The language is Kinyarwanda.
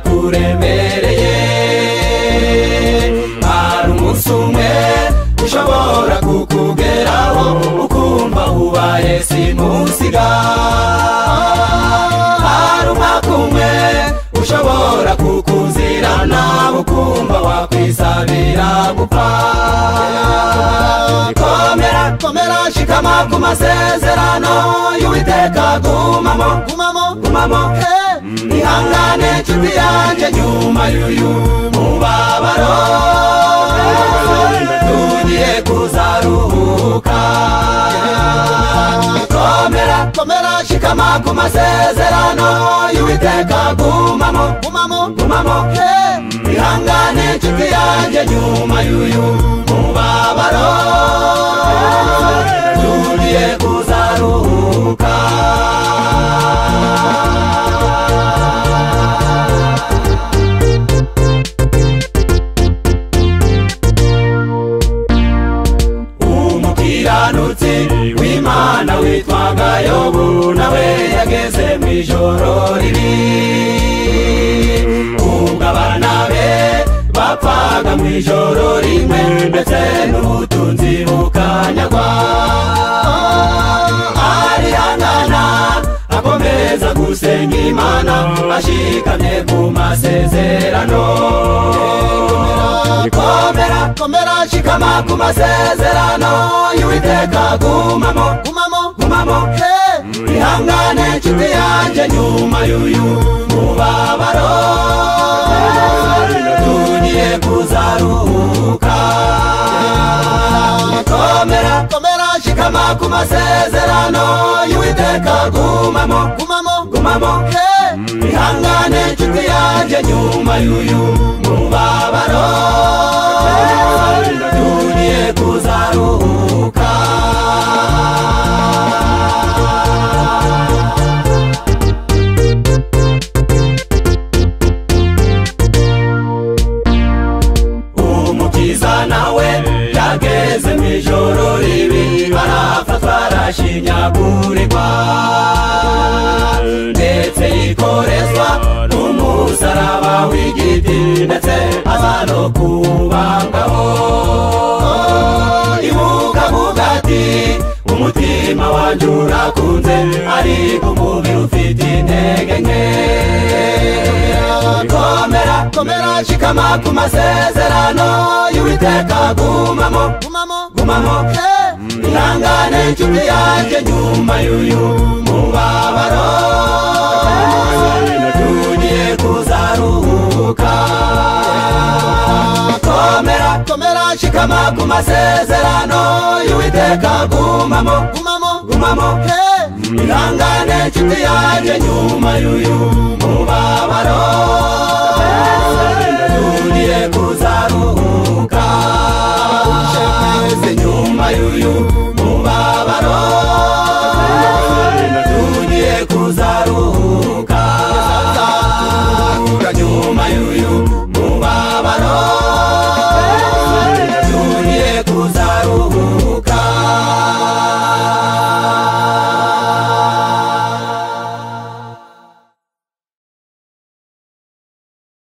birakuremereye hari umunsi umwe ushobora kukugeraho ukumva ubaye simusiga hari umwaka umwe ushobora kukuzira nawe ukumva wakwisabira gupfa komera komera shikama ku masezerano y'uwiteka gumamo gumamo gumamo ihangane nshuti yanjye nyuma y'uyu mubabaro tugiye kuzaruhuka komera komera shikama ku masezerano y'uwiteka gumamo gumamo gumamo ihangane nshuti yanjye nyuma y'uyu mubabaro tugiye kuzaruhuka umukiranutsi w'imana witwaga yobu nawe yageze mu ijoro ribi ubwo abana be bapfaga mu ijoro rimwe ndetse n'ubutunzi bukanyagwa arihangana akomeza gusenga imana ashikamye ku masezerano komera komera shikama ku masezerano y'uwiteka gumamo gumamo gumamo ihangane nshuti yanjye nyuma y'uyu mubabaro tugiye kuzaruhuka komera komera shikama ku masezerano y'uwiteka gumamo gumamo gumamo ihangane nshuti yanjye nyuma y'uyu mubabaro tugiye kuzaruhuka umukiza nawe yageze mu ijoro ribi arafatwa arashinyagurirwa ndetse yikorezwa n'umusaraba w'igiti ndetse aza no kubangaho ibuka avuga ati umutima wanjye urakunze ariko umubiri ufite intege nke komera komera shikama ku masezerano y'uwiteka gumamo gumamo gumamo ihangane nshuti yanjye nyuma y'uyu mubabaro tugiye kuzaruhuka komera komera shikama ku masezerano y'uwiteka gumamo gumamo gumamo ihangane nshuti yanjye nyuma y'uyu mubabaro